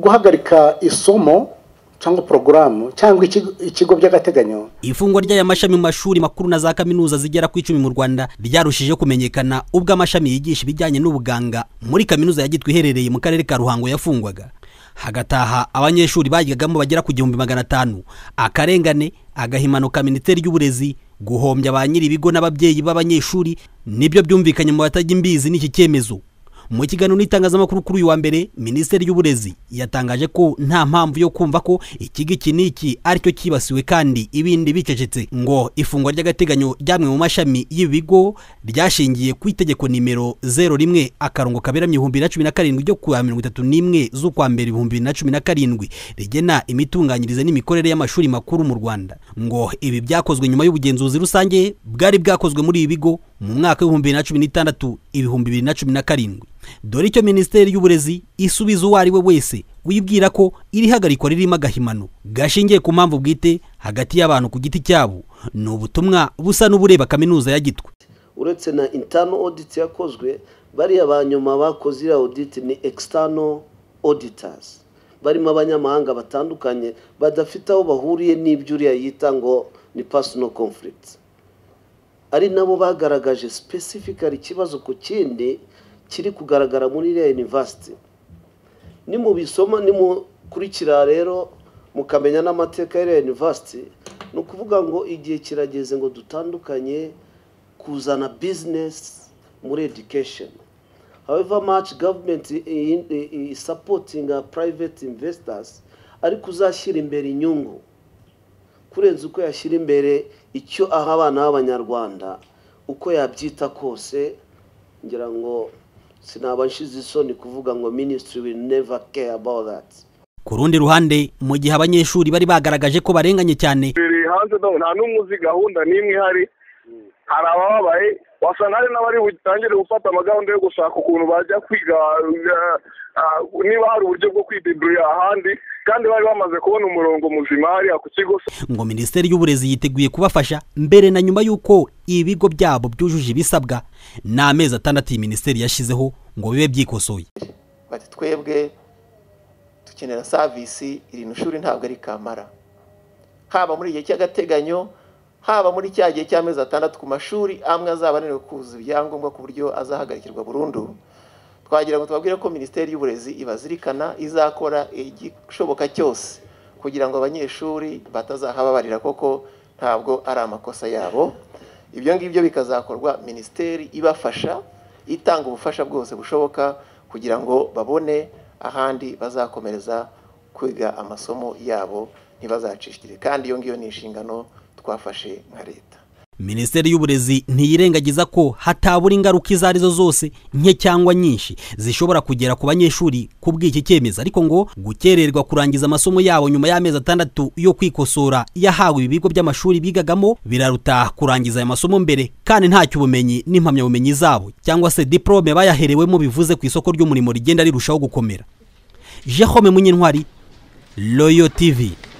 guhagarika isomo cyangwa porogaramu cyangwa ikigo by'agateganyo ifungwa ry'aya mashami mu mashuri makuru na za kaminuza zigera ku icumi mu rwanda ryarushije kumenyekana ubwo amashami yigisha ibijyanye n'ubuganga muri kaminuza ya gitwe iherereye mu karere ka ruhango yafungwaga hagataha abanyeshuri bayigagamo bagera ku gihumbi magana atanu akarengane agahimanuka minisiteri y'uburezi guhombya ba nyiri ibigo n'ababyeyi b'abanyeshuri nibyo byumvikanye mu batajya imbizi n'iki cyemezo mu kiganiro n'itangazamakuru kuri uyu wa mbere minisiteri y'uburezi yatangaje ko nta mpamvu yo kumva ko ikigo iki n'iki aricyo cyibasiwe kandi ibindi bicecetse ngo ifungwa ry'agateganyo ryamwe mu mashami y'ibigo ryashingiye ku itegeko nimero zero rimwe akarongo kaberamye ibihumbi na cumi na karindwi ryo ku wa mirongo itatu n'imwe z'ukwa mbere ibihumbi bibiri na cumi na karindwi rigena imitunganyirize n'imikorere y'amashuri makuru mu rwanda ngo ibi byakozwe nyuma y'ubugenzuzi rusange bwari bwakozwe muri ibi bigo mu mwaka w'ibihumbi bibiri na cumi n'itandatu ibihumbi bibiri na cumi na karindwi dore icyo minisiteri y'uburezi isubiza uwo ari we wese wibwira ko iri hagarikwa ririmo agahimano gashingiye ku mpamvu bwite hagati y'abantu ku giti cyabo ni ubutumwa busa n'ubureba kaminuza ya gitwe uretse na intano oditi yakozwe bariya ba nyuma bakoze iriya oditi ni ekisitano oditazi barimo abanyamahanga batandukanye badafite aho bahuriye n'ibyo uriya yita ngo ni pasino komfuriti ari nabo bagaragaje sipesifikari ikibazo ku kindi kiri kugaragara muri iriya yunivasiti nimubisoma nimukurikira rero mukamenya n'amateka y'iriya yunivasiti ni ukuvuga ngo igihe kirageze ngo dutandukanye kuzana bizinesi muri edikesheni however much government isapotinga private investors ariko uzashyira imbere inyungu kurenza uko yashyira imbere icyo aha abana b'abanyarwanda uko yabyita kose ngira ngo sinaba nshize isoni kuvuga ngo minisitiri will never care about that ku rundi ruhande mu gihe abanyeshuri bari bagaragaje ko barenganye cyane biri hanze nta n'umwe uzi gahunda n'imwe ihari hari abababaye wasanga hari n'abari butangire gufata amagahunda yo gushaka ukuntu bajya kwiga niba hari uburyo bwo kwideburira ahandi kandi bari bamaze kubona umurongo muzima hariya ku kigo ngo minisiteri y'uburezi yiteguye kubafasha mbere na nyuma y'uko ibigo byabo byujuje ibisabwa ni amezi atandatu iyi minisiteri yashyizeho ngo bibe byikosoye bati twebwe dukenera savisi iri shuri ntabwo ari kamara haba muri igihe cy'agateganyo haba muri cya gihe cy'amezi atandatu ku mashuri amwe azaba ananiwe kuzuza ibyangombwa ku buryo azahagarikirwa burundu twagira ngo tubabwire ko minisiteri y'uburezi ibazirikana izakora igishoboka cyose kugira ngo abanyeshuri batazahababarira koko ntabwo ari amakosa yabo ibyo ngibyo bikazakorwa minisiteri ibafasha itanga ubufasha bwose bushoboka kugira ngo babone ahandi bazakomereza kwiga amasomo yabo ntibazacishire kandi iyo ngiyo ni inshingano twafashe nka leta minisiteri y'uburezi ntiyirengagiza ko hatabura ingaruka izo arizo zose nke cyangwa nyinshi zishobora kugera ku banyeshuri ku bw'iki cyemezo ariko ngo gukererwa kurangiza amasomo yabo nyuma y'amezi atandatu yo kwikosora yahawe ibigo by'amashuri bigagamo biraruta kurangiza aya masomo mbere kandi ntacyo ubumenyi n'impamyabumenyi zabo cyangwa se diporome bayaherewemo bivuze ku isoko ry'umurimo rigenda rirushaho gukomera jehome munyentwari royo tivi